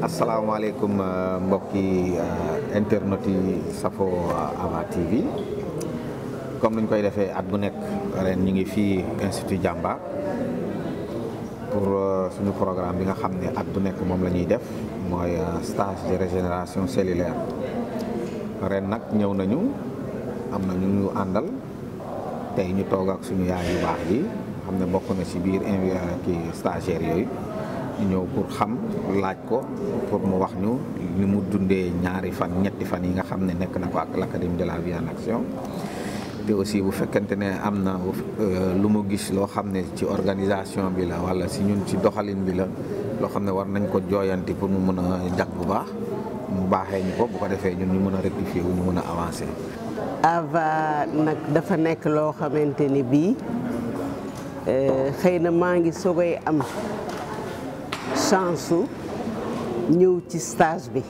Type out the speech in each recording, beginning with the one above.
asalaamaaleykum mbokki internet yi safo Ava TV comme nuñ koy defee at bu nekk ren ñu ngi fii institut Jàmbaar pour suñu programme bi nga xam ne at bu nekk moom la ñuy def mooy stage de régénération cellulaire ren nag ñëw nañu am na ñu ñu àndal tey ñu toog ak suñu yaay yu baax yi xam ne bokk na ci biir invi kii stagiaires yooyu ñu ñëw pour xam laaj ko pour mu wax ñu ni mu dundee ñaari fan ñetti fan yi nga xam ne nekk na ko ak l'académie de la vie en action te aussi bu fekkente ne am na lu mu gis loo xam ne ci organisation bi la walla si ñun ci doxalin bi la loo xam ne war nañ ko jooyanti pour mu mën a jag bu baax mu baaxee ñu ko bu ko defee ñun ñu mën a rectifier wu ñu mën a avancer. Ava nag dafa nekk loo xamante ni bii xëy na maa ngi soogay am chance su ñëw ci stage bi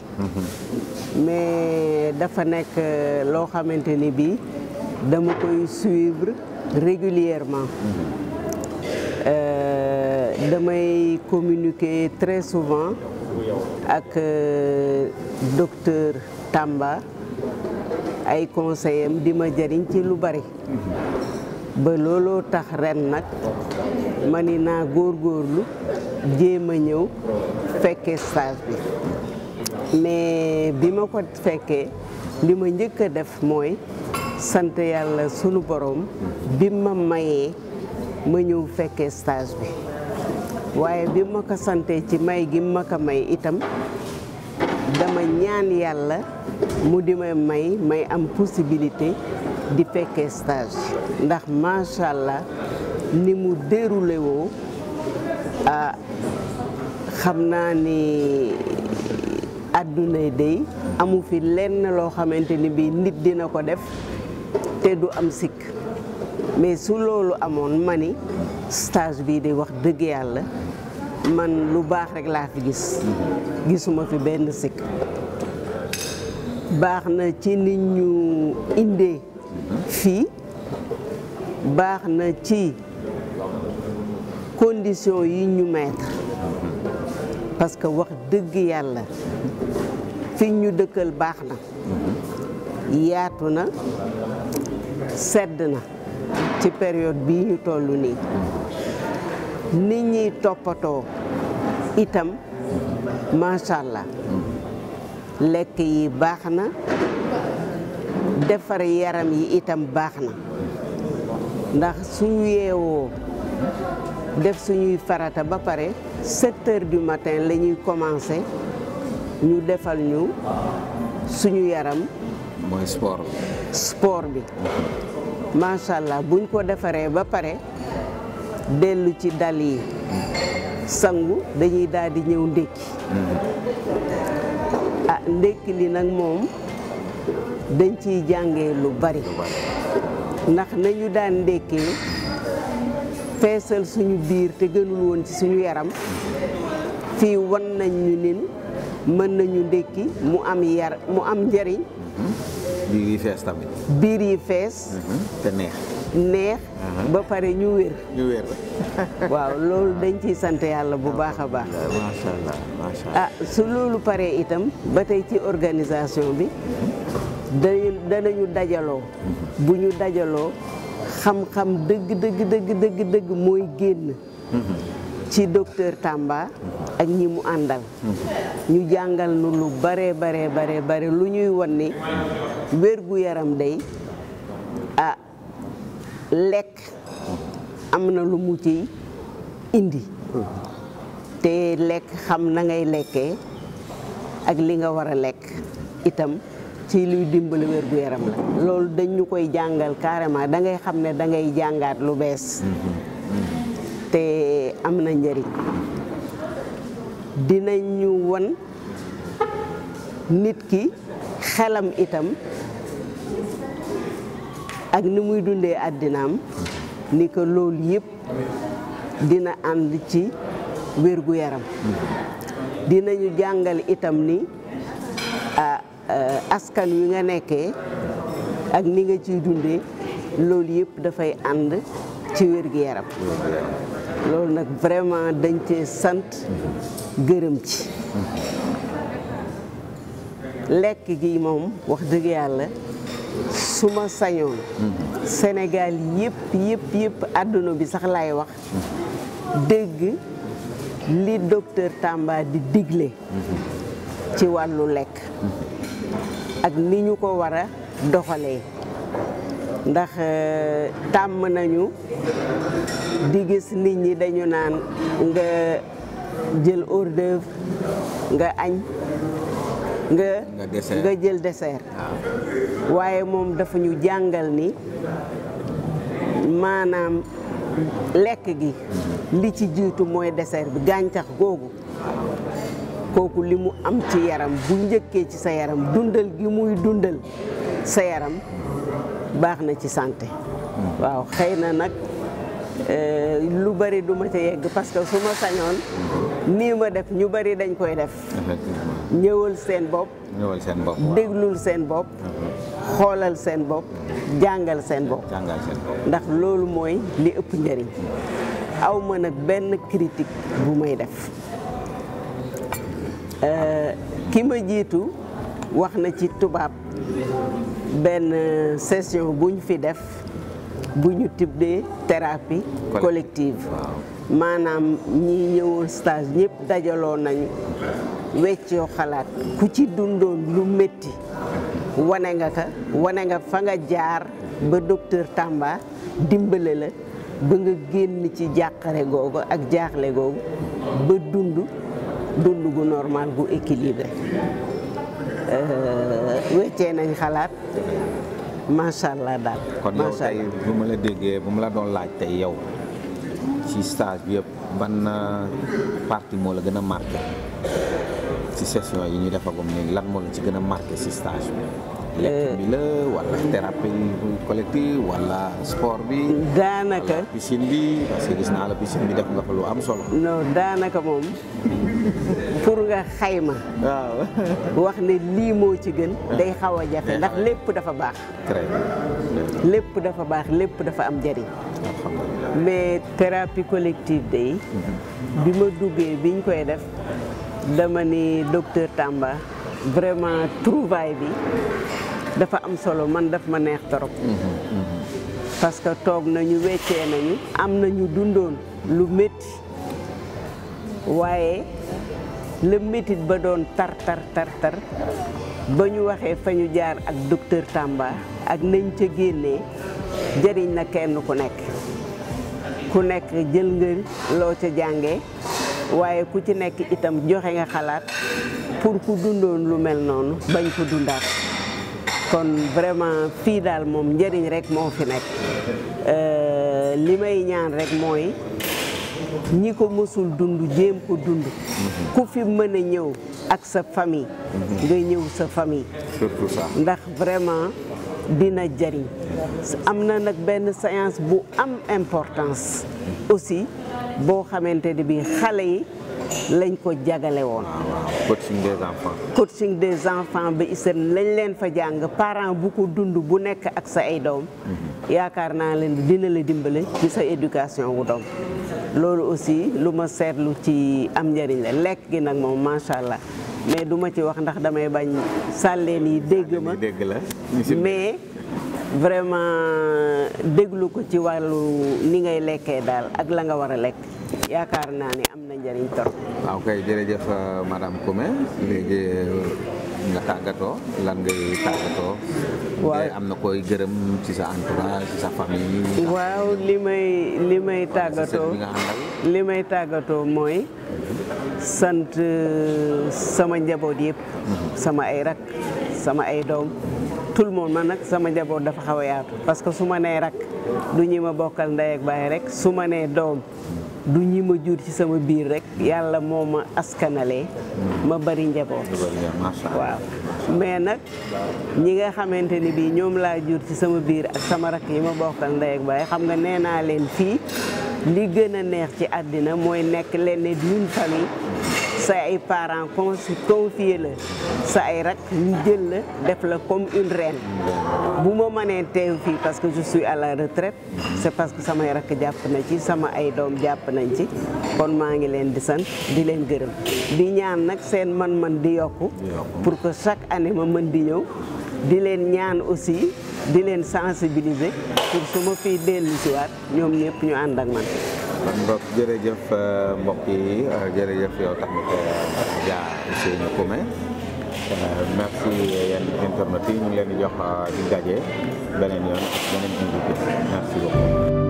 mais dafa nekk loo xamante ni bii dama koy suivre régulièrement damay communiquer très souvent ak docteur Tamba ay conseil am di ma jëriñ ci lu bari ba looloo tax ren nag ma ni naa góorgóorlu jéem a ñëw fekkee stage bi mais bi ma ko fekkee li ma njëkk a def mooy sant yàlla sunu borom bi ma mayee ma ñëw fekkee stage bi waaye bi ma ko santee ci may gi ma ko may itam dama ñaan yàlla mu di ma may may am possibilité di fekkee stage ndax macha allah ni mu déroulé woo ah xam naa ni àdduna day amu fi lenn loo xamante ni bii nit dina ko def te du am sikk mais su loolu amoon ma ni stage bii di wax dëgg yàlla man lu baax rek laa fi gis gisuma fi benn sikk baax na ci nit ñu indee fii baax na ci condition yi ñu mettre parce que wax dëgg yàlla fi ñu dëkkal baax na yaatu na sedd na ci période bii ñu toll nii nit ñiy toppatoo itam macha allah lekk yi baax na defar yaram yi itam baax na ndax suñu yeewoo def suñuy farata ba pare sept heures du matin la ñuy commencer ñu defal ñu suñu yaram mooy sport bi. sport bi macha allah buñ ko defaree ba pare dellu ci dal yi sangu dañuy daal di ñëw ndékki ah ndékki li nag moom dañ ciy jàngee lu bari ndax nañu daan ndékkee feesal suñu biir te gënul woon ci suñu yaram fii wan nañ ñu nin mën nañu ndékki mu am yar mu am njariñ biir yi fees tamit. biir yi fees te neex. neex ba pare ñu wér ñu wér. waaw loolu dañ ciy sant yàlla bu baax a baax macha allah macha allah. ah su loolu paree itam ba tey ci organisation bi dañu danañu dajaloo bu ñu dajaloo xam-xam dëgg dëgg dëgg dëgg dëgg mooy génn ci docteur Tamba ak ñi mu àndal ñu jàngal nu lu bare bare bare bare lu ñuy wan ni wérgu yaram day ah lekk am na lu mu ciy indi te lekk xam na ngay lekkee ak li nga war a lekk itam ci luy dimbali wérgu yaram la loolu dañ ñu koy jàngal carrément da ngay xam ne da ngay jàngaat lu bees te am na njëriñ dinañ ñu won nit ki xelam itam ak ni muy dundee àddinaam ni ko loolu yëpp dina ànd ci wérgu yaram dinañu jàngal itam ni askan wi nga nekkee ak ni nga ciy dundee loolu yëpp dafay ànd ci wérgu yaram loolu nag vraiment dañ cee sant gërëm ci lekk gi moom wax dëgg yàlla su ma sañoon Sénégal yëpp yëpp yëpp àdduna bi sax laay wax dégg li docteur Tamba di digle ci wàllu lekk ak ni ñu ko war a doxalee ndax tàmm nañu di gis nit ñi dañu naan nga jël hors d'œuvre nga añ nga nga jël dessert waaye moom dafa ñu jàngal ni maanaam lekk gi li ci jiitu mooy dessert bi gàncax googu kooku li mu am ci yaram bu njëkkee ci sa yaram dundal gi muy dundal sa yaram baax na ci santé waaw xëy na nag lu bari du ma ca yegg parce que su ma sañoon nii ma def ñu bari dañ koy def ñëwal seen bopp ñëwal seen bopp déglul seen bopp xoolal seen bopp jàngal seen bopp jàngal seen bopp ndax loolu mooy li ëpp njëriñ aw ma nag benn critique bu may def ki ma jiitu wax na ci tubaab benn session bu ñu fi def bu ñu tuddee thérapie collective maanaam ñi ñëwoon stage ñëpp dajaloo nañu weccoo xalaat ku ci dundoon lu métti wane nga ka wane nga fa nga jaar ba docteur Tamba dimbale la ba nga génn ci jàqare googu ak jaaxle googu ba dund dund gu normal gu équilibré weccee nañ xalaat macha allah daal. kon yow tey bu ma la déggee bu ma la doon laaj tey yow ci stage bi yëpp ban partie moo la gën a marqué ci session yi ñu defagum nii lan moo la ci gën a marqué ci stage bi. lekk bi la wala thérapie collective wala sport bi. daanaka piscine bi parce que gis naa la piscine bi def nga fa lu am solo. non daanaka moom pour nga xayma. waaw. wax ne lii moo ci gën. day xaw a jafe ndax lépp dafa baax. très lépp dafa baax lépp dafa am njëriñ. alhamdulilah. mais thérapie collective day bi ma duggee biñ koy def dama ni docteur Tamba vraiment trouvaille bi dafa am solo man daf ma neex torop parce que toog nañu weccee nañu am nañu dundoon lu métti waaye le métit ba doon tar tar tar tar ba ñu waxee fa ñu jaar ak docteur Tamba ak nañ ca génnee jëriñ na kenn ku nekk ku nekk jël nga loo ca jàngee waaye ku ci nekk itam joxe nga xalaat pour ku dundoon lu mel noonu bañ ko dundaat kon vraiment fii daal moom njëriñ rek moo fi nekk li may ñaan rek mooy ñi ko mësul dund jéem ko dund ku fi mën a ñëw ak sa famille nga ñëw sa famille surtout ça. ndax vraiment dina jariñ am na nag benn séance bu am importance aussi boo xamante ne bi xale yi lañ ko jagale woon coaching des enfants. coaching des enfants ba ISEN lañ leen fa jàng parent bu ko dund bu nekk ak sa ay doom yaakaar naa leen dina la dimbale ci sa éducation wu doom loolu aussi lu ma seetlu ci am njëriñ la lekk gi nag moom macha allah mais du ma ci wax ndax damay bañ sàlleen yi dégg ma dégg la. mais vraiment déglu ko ci wàllu ni ngay lekkee daal ak la nga war a lekk yaakaar naa ne am na njëriñ trop. waaw kay jërëjëf madame Koumé léegi nga tàggatoo lan ngay tàggatoo. waaw am na koy gërëm ci sa entourage ci sa famille. waaw li may li may tàggatoo bi nga àndal. li may tàggatoo mooy sant sama njaboot yëpp. sama ay rak sama ay doom tout le monde man nag sama njaboot dafa xaw a yaatu parce que su ma nee rak du ñi ma bokkal ndey ak baay rek su ma nee doom du ñi ma jur ci sama biir rek yàlla moo ma askanalee ma bari njaboot macha allah waaw mais nag ñi nga xamante ni bii ñoom laa jur ci sama biir ak sama rakk yi ma bokkal ndey ak baay xam nga nee naa leen fii li gën a neex ci àddina mooy nekk leen ne d'une famille sa ay parents confier la sa ay rak ñu jël la def la comme une reine bu ma mënee teew fii parce que je suis à la retraite c'est parce que samay rakk jàpp na ci sama ay doom jàpp nañ ci kon maa ngi leen di sant di leen gërëm di ñaan nag seen man-man di yokku pour que chaque année ma mën di ñëw di leen ñaan aussi di leen sensibiliser pour su ma fii dellu si waat ñoom ñëpp ñu ànd ak man kon mbokk jërëjëf mbokk yi jërëjëf yow tamit Adja Ousseynou Koumé merci yéen internet yi ñu ngi leen di jox di daje beneen yoon ak beneen invité merci beaucoup